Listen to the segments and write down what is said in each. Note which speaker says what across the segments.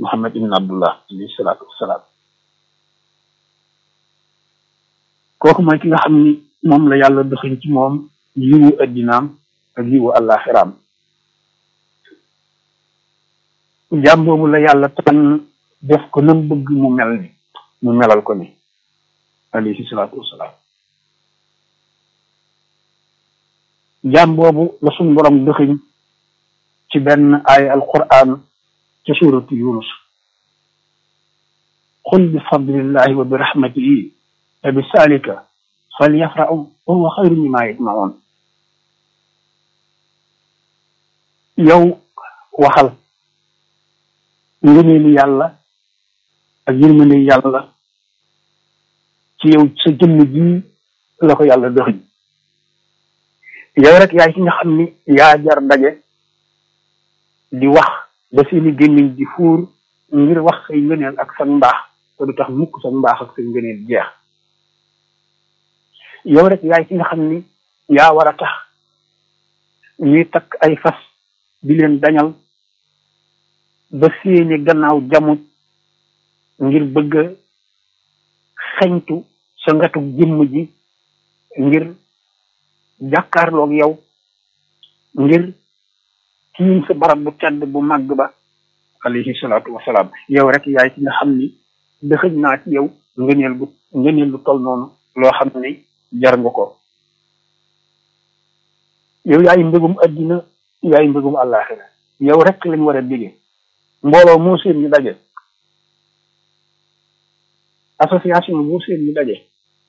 Speaker 1: muhammad ibn abdullah alayhi salaatu wassalaam kooku mooy ki nga xam ni moom la yàlla doxin ci moom yiwu addinaam ak yiwu àllaaxiraam jaam boobu la yàlla tànn def ko nam bëgg mu mel ni mu melal ko ni alayhi salaatu wassalaam jaam boobu la suñ borom doxiñ ci benn ay alquran ci suuratu yunus qul bi fadlillahi wa bi rahmatihi fa bi salika falyafrahu wa huwa xayru mimma yajmaun yow waxal ngëneelu yàlla ak yërmande yàlla ci yow sa jëmm ji la ko yàlla doxiñ yow rek yaay ki nga xam ni yaa jar daje di wax ba seeni gémmiñ di fuur ngir wax say ngëneel ak sa mbaax te du tax mukk sa mbaax ak say ngëneel jeex yow rek yaay ki nga xam ni yaa war a tax ñuy takk ay fas di leen dañal ba seeni gannaaw jamu ngir bëgg a xeñtu sa ngatu jëmm ji ngir jàkkaarloog yow ngir tiim sa barab bu tedd bu màgg ba alayhi salaatu wasalaam yow rek yaay ci nga xam ni dëxëñ naa ci yow ngëneel bu ngëneel lu tol noonu loo xam ni jar nga ko yow yaay mbëggum addina yaay mbëggum àllaaxira yow rek lañ war a bégee mbooloo moo seen ñu daje association moo seen ñu daje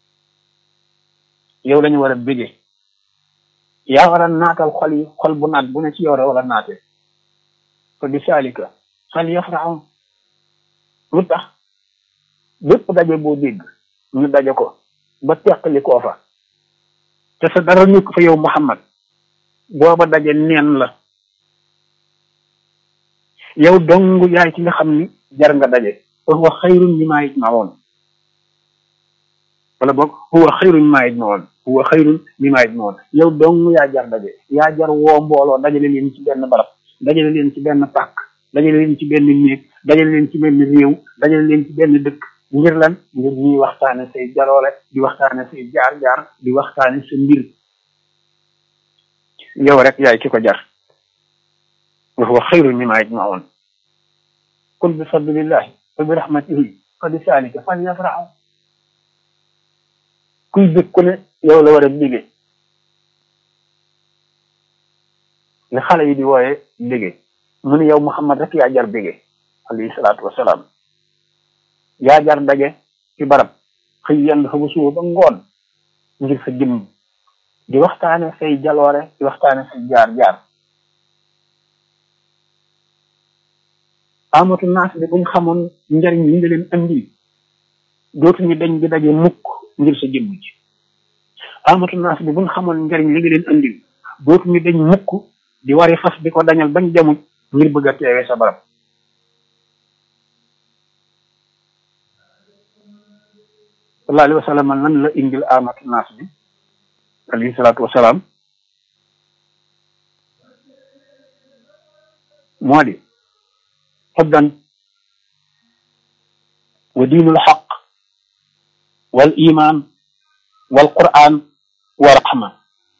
Speaker 1: yow lañu war a bégee yaa war a naatal xol yi xol bu naat bu ne ci yow rek wala naate ko di saalika fal yafrahu lu tax bépp daje boo dégg ñu daje ko ba teqali koo fa te sa dara nekk fa yow Muhammad booba daje neen la yow dong yaay ci nga xam ni jar nga daje wa huwa xayrun mimma yajmaun wala boog huwa xayrun mimma yajmaun huwa xayrun mimma yajmaun yow dong yaa jar daje yaa jar woo mbooloo dajale leen ci benn barab dajale leen ci benn pàkk dajale leen ci benn néeg dajale leen ci benn réew dajale leen ci benn dëkk ngir lan ngir ñuy waxtaane say jaloore di waxtaane say jaar-jaar di waxtaane sa mbir yow rek yaay ki ko jar wa huwa xayrun mimma yajmaun qul bi fadlillahi wa bi rahmatihi fa bi salika falyafrahu kuy bëgg ku ne yow la war a bégee li xale yi di wooye bégee mu ne yow Muhammad rek yaa jar bégee alayhi salaatu wasalaam yaa jar daje ci barab xëy yenn fa ba suba ba ngoon ngir sa jëmm di waxtaane say jaloore di waxtaane say jaar-jaar amatu naas bi buñ xamoon njariñ li nga leen andi dootuñu dañ di daje mukk ngir sa jëmm ji amatu naas bi buñ xamoon njariñ li nga leen andil dootuñu dañ mukk di wari fas di ko dañal bañ jamuj ngir bëgg a teewee sa barab sallallahu alayhi wa sallam lan la indil amatu naas bi alayhi salaatu wasalaam moo di xuddan wa diinul xaq wal iman wal quran wa rahma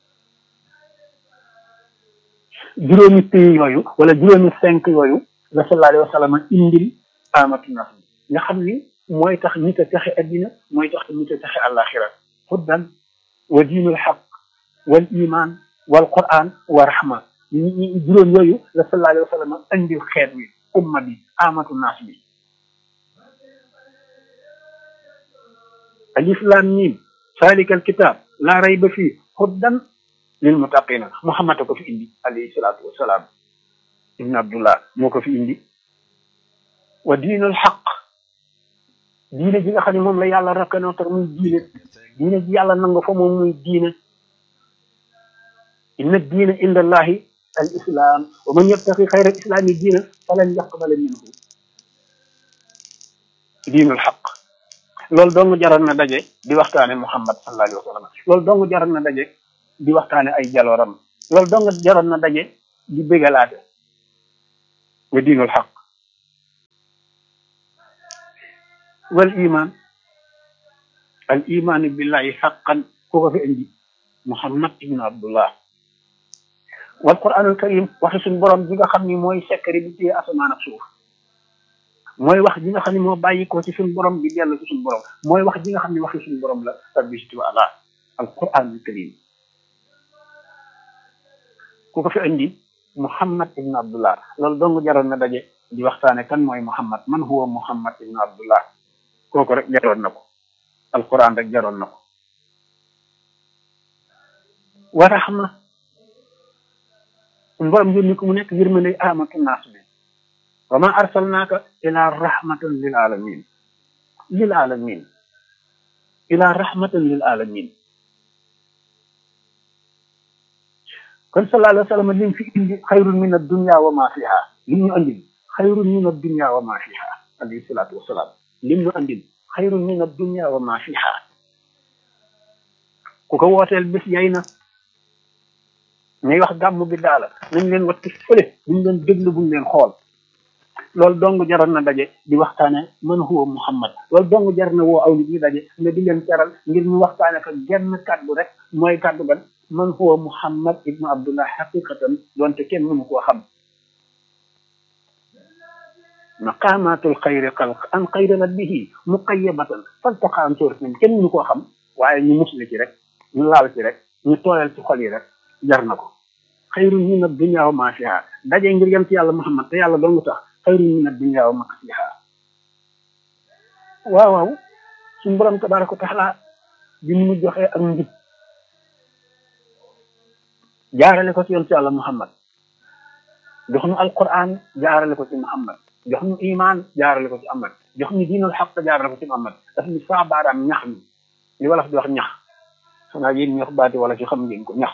Speaker 1: juróomi pays yooyu wala juróomi cinq yooyu la sallallahu alayhi wa sallam indil amatu nas bi nga xam ni mooy tax nit a texe addina mooy tax nit a texe àllaaxira xuddan wa diinul xaq wal iman wal quran wa rahma juróom yooyu la sallallahu alayhi wa sallam indil xeet wi umma bi amatu nas bi alif lam mim zalika alkitab la rayba fii hudan lil muttaqina muhammad ko fi indi alayhi salatu wassalam ibn abdullah moo ko fi indi wa diinul xaq diine ji nga xam ne moom la yàlla reconnaître muy diine diine ji yàlla nangu fa moom muy diine inna diina inda allahi al islam wa man yabtaqi xayra al islami diina falan yaqbala minhu diinul xaq loolu dong jaroon na daje di waxtaane muhammad sallallahu alayhi wa sallam loolu dong jaroon na daje di waxtaane ay jalooram loolu dong jaroon na daje di bégalaate wa diinul xaq wal iman al iman billahi xaqan ku ko fi indi muhammad ibnu abdullah wal quranul karim waxi suñ borom bi nga xam ni mooy secret bi téye asamaan ak suuf mooy wax ji nga xam ne moo bàyyi ko ci suñ borom bi dellu ci suñ borom mooy wax ji nga xam ne waxi suñ borom la rabbi wa ala al quranul karim ku ko fi indi muhammad ibnu abdullah loolu dong jaroon na daje di waxtaane kan mooy muhammad man huwa muhammad ibnu abdullah kooku rek jaroon na ko alquran rek jaroon na ko wa rahma mborom yónni ko mu nekk yërmande amatu naas bi wa ma arsalnaaka ila rahmatan lil alamin lil alamin ila rahmatan lil alamin kon sallallahu alayhi wa sallam lim fi indi xayrun min addunya wa ma fiha lim ñu andil xayrun min addunya wa ma fiha alayhi salatu wasalaam lim ñu andil xayrun min addunya wa ma fiha ku ko wooteel bés yay na ñuy wax gàmm bi daala nañ leen watti fële buñ leen déglu buñ leen xool loolu dong jaroon na daje di waxtaane man huwa muhammad loolu dong jar na woo aw nit ñi daje nga di leen teral ngir ñu waxtaane fa genn kàddu rek mooy kàddu gan man huwa muhammad ibnu abdullah xaqiqatan doonte kenn mënu koo xam maqamatul xayri xalq an xayranat bihi muqayyabatan faltaqa an sóorat nañ kenn mënu koo xam waaye ñu musli ci rek ñu laal ci rek ñu tooyal ci xol yi rek jar na ko xayrun min ad-dunya wa ma fiha daje ngir yem ci yàlla muhammad te yàlla dong tax xayrun min ad-dunya wa ma fiha waaw waaw suñu borom tabaraka wa taala bi mu joxee ak njub jaarale ko ci yonent yàlla muhammad jox ñu alquran jaarale ko ci muhammad jox ñu iman jaarale ko ci muhammad jox ñu diinul xaq jaarale ko ci muhammad daf ñu saa baaraam ñax mi li wala di wax ñax xanaa yéen ñi wax baati wala ci xam ngeen ko ñax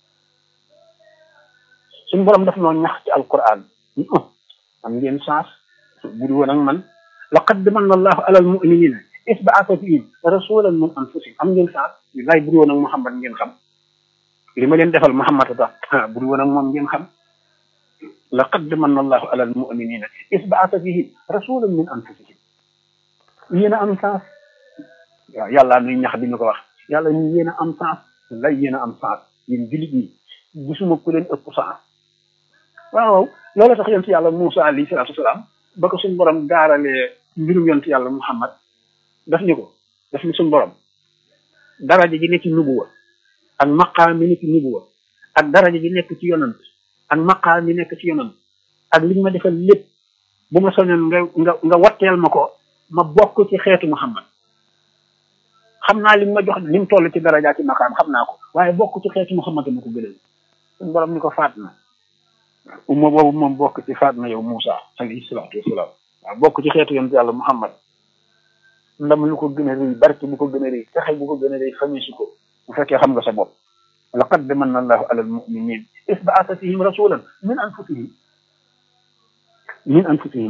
Speaker 1: suñu borom daf noo ñax ci alquran am ngeen chance bu du woon ak man laqad manna allahu ala almuminina is baasa fihim rasulan min anfusihim am ngeen chance lay bu du woon ak muhammad ngeen xam li ma leen defal muhammad tax bu du woon ak moom ngeen xam laqad manna allahu ala almuminina is baasa fihim rasulan min anfusihim yéen a am chance waaw yàlla nuy ñax di ñu ko wax yàlla ñu yéen a am chance lay yéen a am chance yéen jullit ñi gisuma ku leen ëpp chance waaw loolu tax yonent yàlla Moussa alayhi salaatu wasalaam ba ko suñu borom gaaralee mbirum yonent yàlla Muhammad daf ñu ko daf ni suñu borom daraja ji nekk ci nubuwa ak maqaam mi nekk ci nubuwa ak daraja ji nekk ci yonant ak maqaam mi nekk ci yonant ak li ma defal lépp bu ma soñoon nga nga nga watteel ma ko ma bokk ci xeetu Muhammad xam naa li ma jox ni mu toll ci daraja ci maqaam xam naa ko waaye bokk ci xeetu Muhammad ma ko gënal suñu borom ni ko faat na umma boobu moom bokk ci faat na yow Moussa alayhi salaatu wasalaam waaw bokk ci xeetu yonent yàlla Muhammad ndam lu ko gën a rëy barke bu ko gën a rëy texe bu ko gën a rëy xamee si ko bu fekkee xam nga sa bopp laqad manna allahu ala almuminin is baasa fihim rasulan min anfusihim min anfusihim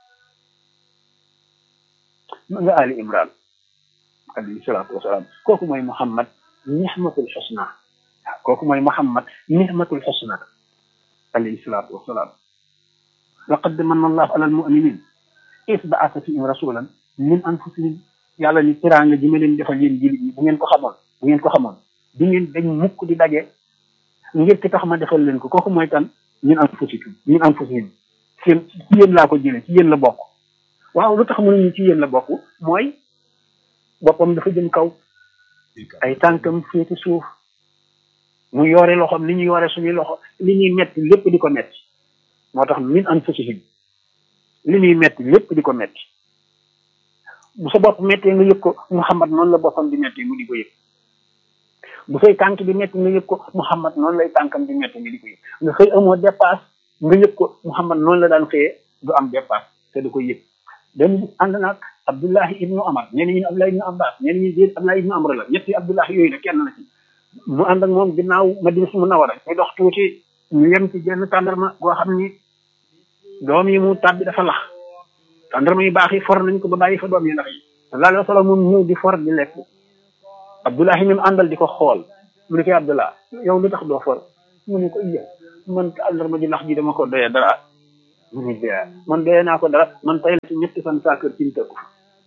Speaker 1: ma nga ali imran alayhi salaatu wasalaam kooku mooy Muhammad nihmatul xusna waaw kooku mooy Muhammad nihmatul xusna alayhi salaatu wasalaam laqad manna allahu ala almuminin is baasa fihim rasulan min anfusihim yàlla ni teraanga ji ma leen defal yéen jullit ñi bu ngeen ko xamoon bu ngeen ko xamoon di ngeen dañ mukk di daje ngir ki tax ma defal leen ko kooku mooy kan min anfusihim min anfusihim seen ci yéen laa ko jëlee ci yéen la bokk waaw lu tax mënuñu ci yéen la bokk mooy boppam dafa jëm kaw ay tànkam féeti suuf mu yore loxoom li ñu yore suñuy loxo li ñuy metti lépp di ko metti moo tax min anfusihim li ñuy metti lépp di ko metti bu sa bopp mettee nga yëg ko Muhammad noonu la boppam di metti mu di ko yëg bu say tànk di metti nga yëg ko Muhammad noonu lay tànkam di metti nga di ko yëg nga xëy amoo dépasse nga yëg ko Muhammad noonu la daan xëyee du am dépasse te du ko yëg benn bis ànd naag Abdullahi ibnu Amar ñenn ñi Abdullahi ibnu Abbas ñenn ñi déet Abdullahi ibnu Amr la ñetti Abdullahi yooyu la kenn la ci mu ànd ak moom ginnaaw Madina su Munawwara ñu dox tuuti ñu yem ci genn tàndarma goo xam ni doom yi mu tàbbi dafa lax tàndarma yu baax yi for nañ ko ba bàyyi fa doom yi lax yi sallallahu alayhi wa sallam moom ñëw di for di lekk Abdullahi mi mu àndal di ko xool mu ne ko Abdullah yow lu tax doo for mu ne ko iya man tàndarma ji lax ji dama ko doyee dara mu ne dee man doyee naa ko dara man tey la ci ñetti fan saa kër ci tëkku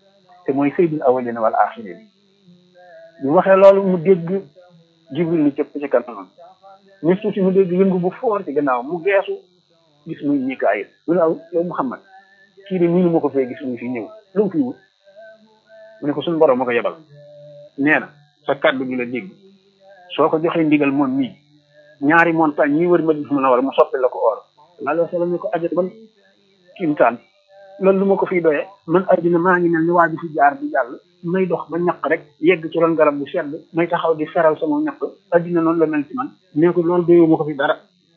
Speaker 1: te mooy sayyidul awwalina wal axirin ñu waxee loolu mu dégg jibril ni cëpp ci kanamam ñu tuuti mu dégg yëngu bu foor ci gannaaw mu geesu gis muy Mikaayil lu naaw yow Muhammad kii de ñu ma ko fee gis muy fi ñëw lu mu fi wut mu ne ko suñu borom ma ko yebal nee na sa kàddu gi la dégg soo ko joxee ndigal moom mii ñaari montagne ñi wër Madina Munawwara mu soppi la ko or sallallahu alayhi wa sallam ne ko ajat ban kiimtaan loolu lu ma ko fiy doyee man addina maa ngi mel ni waa bi fi jaar di jàll may dox ba ñaq rek yegg ci ron garab bu sedd may taxaw di feral sama ñaq addina noonu la mel ci man nee ko loolu doyoo ma ko fi dara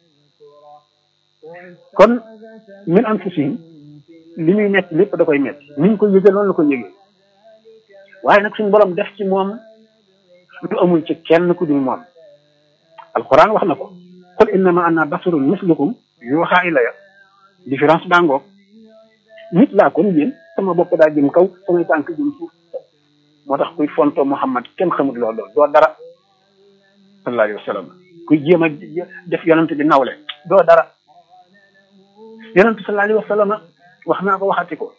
Speaker 1: kon min anfusihim li muy metti lépp da koy metti ni ñu ko yëgee noonu la ko yëgee waaye nag suñu borom def ci moom lu amul ci kenn ku dul moom alquran wax na ko qul innama ana basarun mislukum yuuxa ilaya différence baa ngoog nit laa kon yéen sama bopp daa jëm kaw samay tànk jëm suuf moo tax kuy fonto Muhammad kenn xamut loolu doo dara sallallahu alayhi wa sallam kuy jéem a def yonent bi nawle doo dara yonent sallallahu alayhi wa sallam wax naa ko waxati ko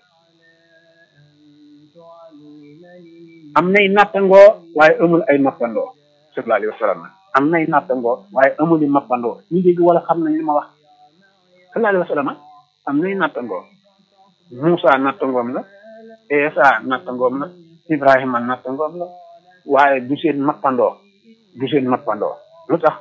Speaker 1: am nay nattangoo waaye amul ay mappandoo sallallahu alayhi wa sallam am nay nattangoo waaye amul i mappandoo ñu dégg wala xam nañ li ma wax sallallahu alayhi wa sallam am nay nattangoo Moussa nattangoom la Esa nattangoom la Ibrahima nattangoom la waaye du seen mappandoo du seen mappandoo lu tax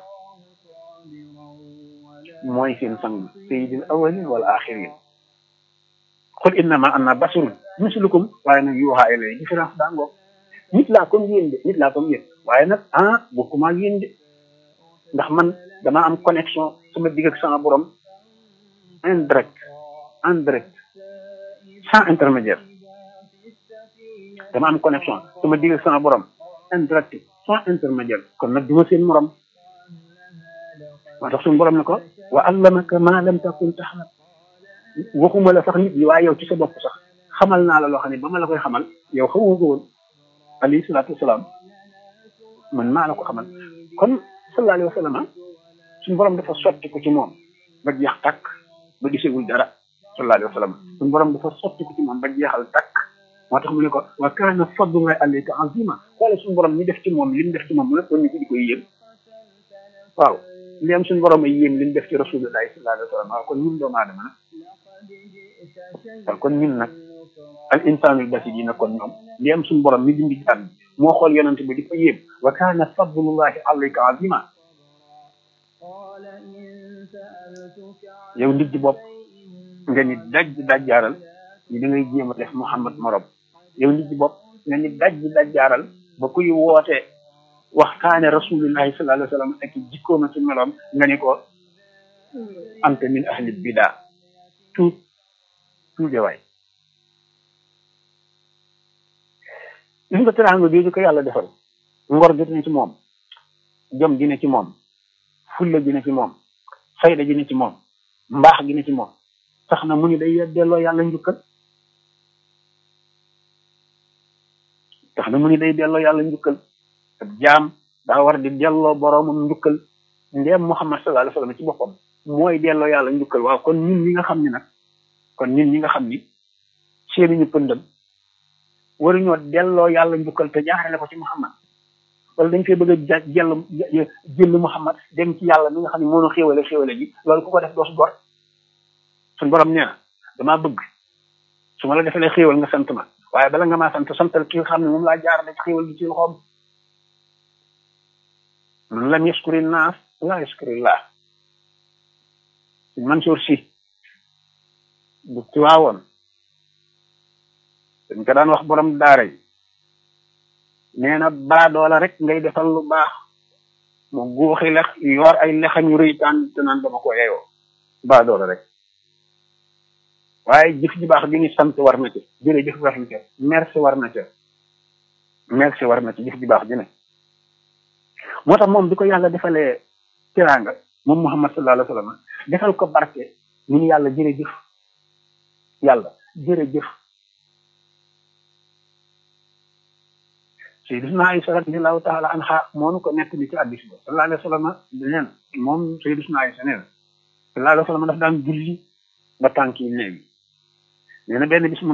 Speaker 1: mooy seen sang sayyidil awwalin wal axirin qul innama ana basarun mislukum waaye nag yuuxa ilay différence daa ngoog nit laa comme yéen de nit laa comme yéen waaye nag ah bokkuma ak yéen de ndax man dama am connexion sama digg ak sama borom indirect indirect sans intermédiaire dama am connexion sama digg ak sama borom indirect sans intermédiaire kon nag duma seen morom moo tax suñu borom ne ko wa allamaka ma lam takun taxlam waxuma la sax nit ñi waaye yow ci sa bopp sax xamal naa la loo xam ne ba ma la koy xamal yow xamoo ko woon alayhi salaatu wasalaam man maa la ko xamal kon sallallahu alayhi wa sallam suñu borom dafa sotti ko ci moom ba jeex tàkk ba gisegul dara sallallahu alayhi wa sallam suñu borom dafa sotti ko ci moom ba jeexal tàkk moo tax mu ne ko wa kaana fadlullahi alayka azima xoolal suñu borom ñi def ci moom li mu def ci moom mu ne ko nit ñi di koy yéem waaw li am suñu borom ay yéem li mu def ci rasulullahi sallallahu alayhi wa sallam waaw kon ñun doomu aadama nag waaw kon ñun nag al insaanul basi yi nag kon ñoom li am suñu borom mi bindi jàmm moo xool yonent bi di ko yéem wa kaana fadlullahi alayka azima yow nit ji bopp nga ni daj dajjaaral ni da ngay jéem a def Muhammad morom yow nit ji bopp nga ni daj dajjaaral ba kuy woote waxtaane rasulillahi sallallahu alayhi wa sallam ak jikkooma ci meloom nga ni ko anta min ahli bida tuut tuude waay gis nga teraanga jooju ko yàlla defal ngor gi ne ci moom jom gi ne ci moom fulla gi ne ci moom fayda gi ne ci moom mbaax gi ne ci moom tax na mu ni day delloo yàlla njukkal tax na mu ni day delloo yàlla njukkal ak jaam daa war di delloo boroomam njukkal ndeem Muhammad sallallahu alayhi wa sallam ci boppam mooy delloo yàlla njukkal waaw kon ñun ñi nga xam ni nag kon ñun ñi nga xam ni seeni ñu pëndam waruñoo delloo yàlla njukkal te jaarale ko ci Muhammad wala dañ fee bëgg a ja jël jël Muhammad dem ci yàlla mi nga xam ne moo ñu xéwale xéwale ji loolu ku ko def doo su gor suñ borom nee na damaa bëgg su ma la defalee xéwal nga sant ma waaye bala nga maa sant santal ki nga xam ne moom laa jaarale ci xéwal gi ci loxoom man lam yaskuri naas laa yaskuri laa suñ Mansour si bu tiwaawoon dañ ko daan wax borom daara yi nee na baadoola rek ngay defal lu baax mu guuxi lex yor ay lexam yu rëy taan te naan dama ko yeyoo baadoola rek waaye jëf ji baax gi ni sant war na ci jërëjëf war na ca merci war na ca merci war na ci jëf ji baax ji ne moo tax moom bi ko yàlla defalee teraanga moom Muhammad sallallahu alayhi wa sallam defal ko barke ñu ni yàlla jërëjëf yàlla jërëjëf Sayyidina Aïsa radiyallahu taala anha moo nu ko nekk ni ci addis ba sallallahu alayhi wa sallam neen moom Sayyidina Aïsa nee na sallallahu alayhi wa sallam daf daan julli ba tànk yi néew yi nee na benn bis mu